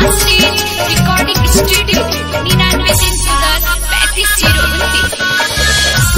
stage recording studio निन्यानवे तीन सौ दस पैंतीस जीरो उनतीस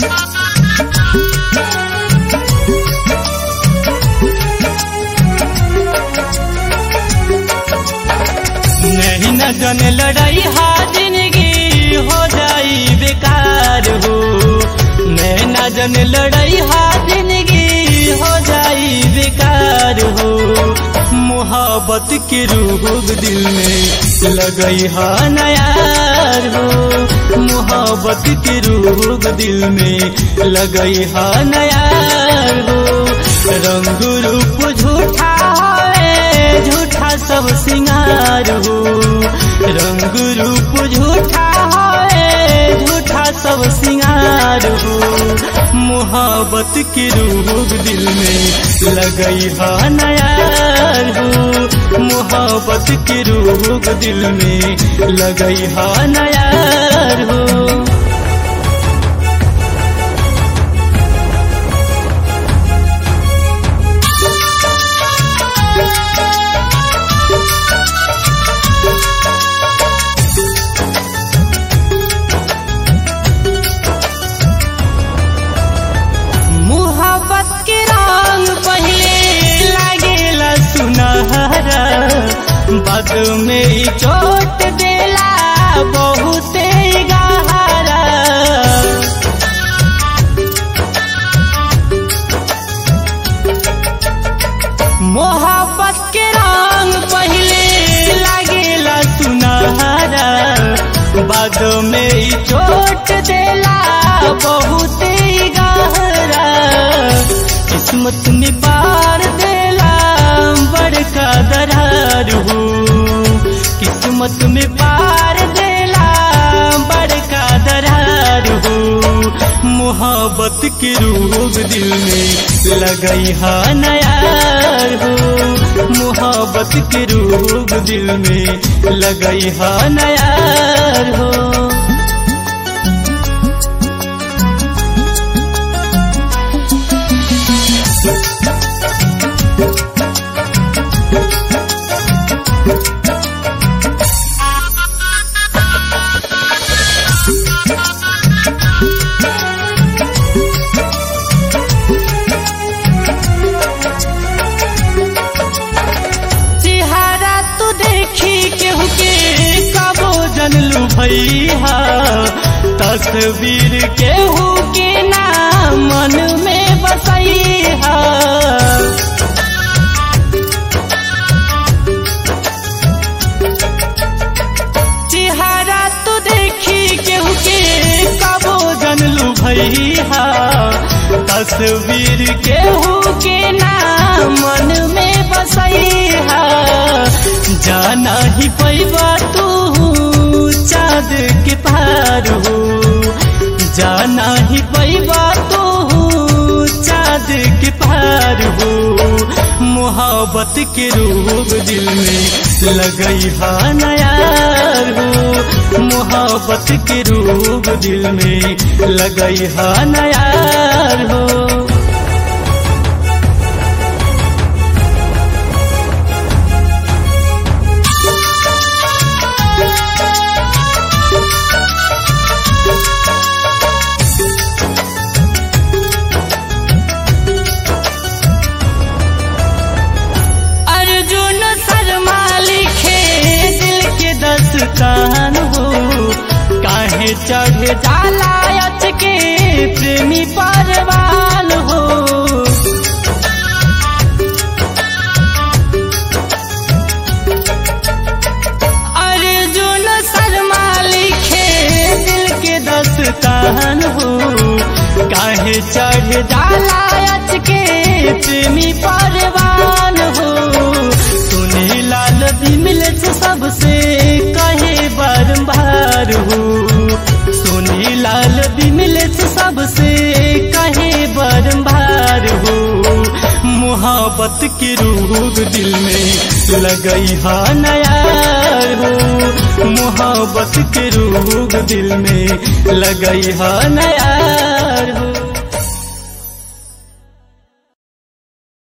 नहीं न जन लड़ाई हा जिंदगी हो जाई बेकार हो नहीं न जन लड़ाई हा जिंदगी हो जाई बेकार हो मोहब्बत के रूह दिल में लगई हा नयार हो मोहब्बत के रूह दिल में लगई हा नयार हो रंग रूप झूठा है झूठा सब सिंगार हो रंग रूप झूठा है झूठा सब सिंगार हो मोहब्बत की रूह दिल में लगई हा नयार हो मोहब्बत की रूह दिल में लगई हा नयार हो मोहब्बत के रंग पहले लागेला सुनहरा बाद में ई चोट देला बहुते गहरा मोहब्बत के रंग पहले लागेला सुनहरा बाद में ई चोट देला बहुते गहरा किस्मत में पार देला बड़का दरार हो किस्मत में पार देला बड़का दरार हो मोहब्बत के रूह दिल में लगई हा नयार हो मोहब्बत के रूह दिल में लगई हा नयार हो चेहरा तू देखी केहू के कबो जनलू भैया तस्वीर केहू के नाम मन में बसैहा चेहरा तू देखी केहू के कबो जनलू भैया तस्वीर केहू के नाम मन में बसैहा जाना ही पैबा तू चाँद के पार हो जाना ही पैबा तू चाँद के पार हो मोहब्बत के रूह दिल में लगई हा नयार हो मोहब्बत के रूह दिल में लगई हा नयार हो अर्जुन शर्मा लिखे दिल के दस्तान हो काहे चढ़ जाला अच के प्रेमी परवान हो अर्जुन शर्मा लिखे दिल के दस्तान हो काहे चढ़ जाला अच के प्रेमी परवान हो सुने लाल बिमल से सबसे कहे बारंबार हो सुने लाल बिमल से सबसे कहे बारंबार हो मोहब्बत की रूह दिल में लगई हा नयार हो मोहब्बत के रूह दिल में लगई हा नयार